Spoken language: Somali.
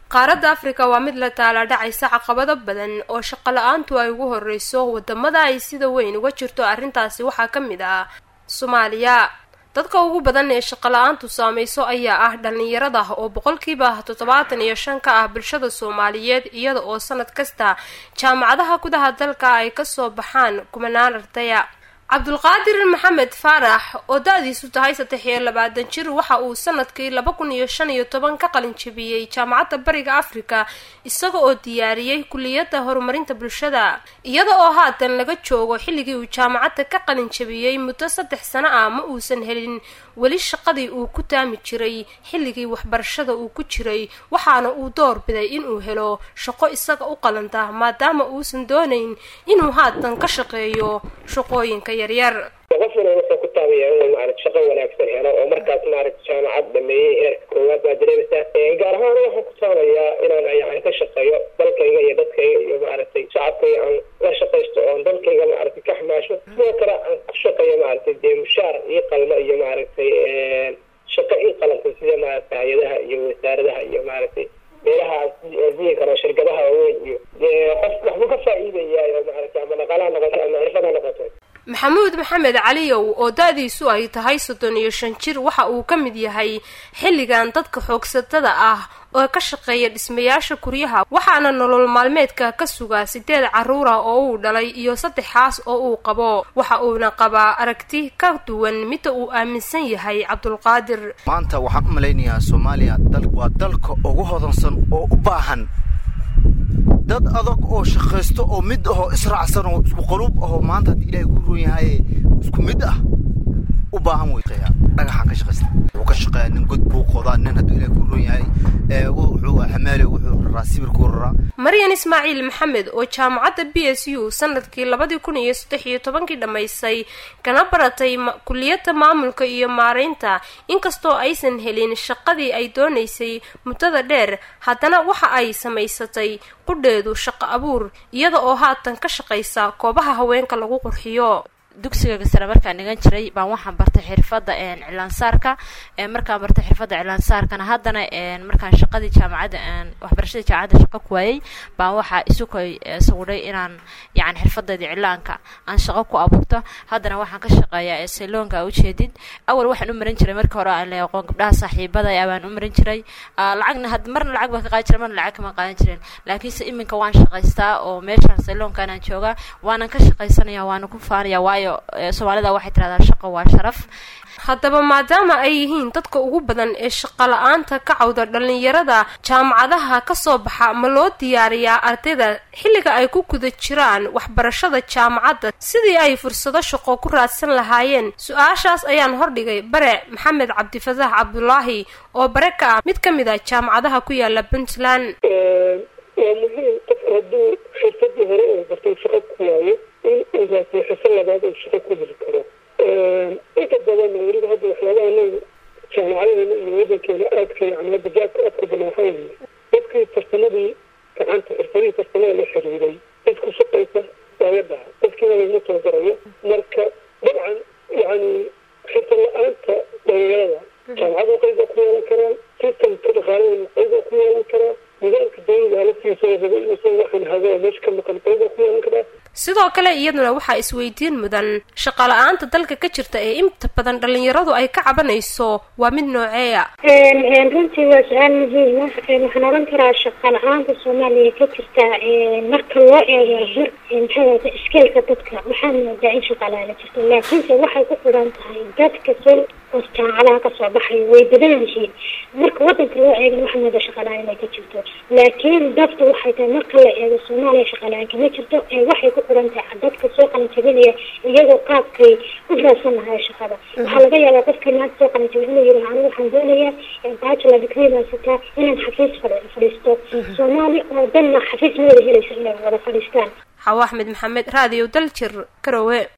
qaaradda afrika waa mid la taalaadhacaysa caqabado badan oo shaqo la-aantu ay ugu horeyso wadamada ay sida weyn uga jirto arrintaasi waxaa ka mid ah soomaaliya dadka ugu badan ee shaqo la-aantu saameyso ayaa ah dhalinyarada oo boqolkiiba toddobaatan iyo shan ka ah bulshada soomaaliyeed iyada oo sanad kasta jaamacadaha gudaha dalka ay kasoo baxaan kumanaan ardaya cabdulqaadir maxamed faarax oo da-diisu tahay saddex iyo labaatan jir waxa uu sanadkii laba kun iyo shan iyo toban ka qalin jabiyey jaamacadda bariga afrika isaga oo diyaariyey kuliyadda horumarinta bulshada iyada oo haatan laga joogo xilligii uu jaamacadda ka qalin jabiyey muddo saddex sano ah ma uusan helin weli shaqadii uu ku taami jiray xilligii waxbarashada uu ku jiray waxaana uu door biday inuu helo shaqo isaga u qalanta maadaama uusan doonayn inuu haatan ka shaqeeyo shaqooyinka yaryar qofkuna wuxuu ku taabaya inuu maarata shaqo wanaagsan helo oo markaas maarata jaamacad dhameeyey heerka koowaad baa dareemaysaa gaar ahaan waxaan ku taabayaa inaan yani ka shaqeeyo dalkayga iyo dadkayga iyo maaragtay shacabkayga aan la shaqaysto oon dalkayga maaragtay ka xamaasho sidoo kale aan ku shaqeeyo maaragtay dee mushaar ii qalmo iyo maaragtay shaqo ii qalantay sida maaragtay hay-adaha iyo wasaaradaha iyo maaragtay meelaha dihi karo shirkadaha waaweyn iyo qof waxbuu ka faa-iidayaa oo maaragtay ama dhaqaalaha noqoto ama xirfada noqoto maxamuud maxamed caliyow oo da-diisu ay tahay soddon iyo shan jir waxa uu ka mid yahay xilligan dadka xoogsatada ah oo ka shaqeeya dhismayaasha guryaha waxaana nolol maalmeedka ka sugaa sideed caruura oo uu dhalay iyo saddexaas oo uu qabo waxa uuna qabaa aragti ka duwan midda uu aaminsan yahay cabdulqaadir maanta waxaan u malaynayaa soomaaliya waa dalka ugu hodansan oo u baahan dad adag oo shaqaysto oo mid ahoo israacsan oo isku qaruub ahoo maanta haddii ilaahay ku roon yahay isku mid ah u baahan wey dhagaxaan ka shaqaysta wuxuu ka shaqeeyaa nin god buu qodaa nin hadduu ilaahay ku roon yahay wuxuu xamaale wuxuu raraa sibirkuu raraa maryan ismaaciil maxamed oo jaamacadda b s u sanadkii labadii kun iyo saddex iyo tobankii dhammaysay kana baratay kuliyadda maamulka iyo maareynta inkastoo aysan helin shaqadii ay doonaysay muddada dheer haddana waxa ay samaysatay qudheedu shaqo abuur iyada oo haatan ka shaqaysa koobaha haweenka lagu qurxiyo dugsiga sare markaan dhigan jiray baan waxaan bartay xirfadda cilaansaarka markaan bartay xirfadda cilaansaarkana haddana markaan shaqadii jaamacadda waxbarashadii jaamacadda shaqo ku waayey baan waxaa isukoy sawiray inaan yani xirfadeedii cilaanka aan shaqo ku abuurto haddana waxaan ka shaqeeyaa sayloonka ujeedid awal waxaan u marin jiray markii hore aan la aqoon gabdhaha saaxiibada baan u marin jiray lacagna marna lacag baan ka qaadan jiray marna lacag kama qaadan jirin laakiinse iminka waan shaqaystaa oo meeshaan sayloonkanaan joogaa waanan ka shaqaysanaya waana ku faanaya waayo soomaalida waxay tirahdaan shaqo waa sharaf haddaba maadaama ay yihiin dadka ugu badan ee shaqo la-aanta ka cawda dhalinyarada jaamacadaha kasoo baxa ma loo diyaariyaa ardayda xilliga ay ku guda jiraan waxbarashada jaamacadda sidii ay fursado shaqo ku raadsan lahaayeen su-aashaas ayaan hordhigay bare maxamed cabdifataax cabdulaahi oo bare ka ah mid ka mid a jaamacadaha ku yaala puntland waa muhiim qof hadduu xirfadii hore uu bartay shaqo ku waayo in uu raasiyo xirfad labaad uu shaqo ku heli karo inta badan weliba hadda waxyaabaha anaga jaamacadadeena iyo wadankeena aadka yani hadda jaabka aadka badan waxaa weeye dadkii farsamadii gacanta xirfadihii farsamada la xiriiray dad ku shaqaysa waa la dhaha dadkiina laguma tababarayo marka dabcan yani xirfad la-aanta dhalinyarada jaamacadu qayba ku yeelan karaan sistamka dhaqaaladeena qayba ku yeelan karaa nidaamka dawliga laftiisa raba inuusan waxaan hado meesha ka maqan qayba ku yeelan karaa sidoo kale iyaduna waxaa isweydiin mudan shaqo la-aanta dalka ka jirta ee inta badan dhalinyaradu ay ka cabanayso waa mid nooceeya runtii waa su-aal muhiima waxaan oran karaa shaqo la-aanta soomaaliya ka jirta marka loo eego maxaa iskeelka dadka waxaa moodaa in shaqa la-aan jirto laakiinse waxay ku xiran tahay dadka soo oo jaamacadaha kasoo baxaya way badan yihiin marka wadanka loo eegana waxaa moodaa shaqa la-aan inay ka jirto laakiin dadka waxay tahay marka la eego soomaaliya shaqa la-aan kama jirto waxay ku xiran tahay dadka soo qalinjabinaya iyagoo qaabkay u raadsan lahaa shaqada waxaa laga yaabaa qofkii maanta soo qalinjabin inuu yidhi anigu waxaan doonayaa bachelor degree baan sitaa inaan xafiis fadhiisto soomaali oo dhanna xafiis ma wada helaysa inay wada fadhiistaan xawo axmed maxamed raadiyo daljir garowe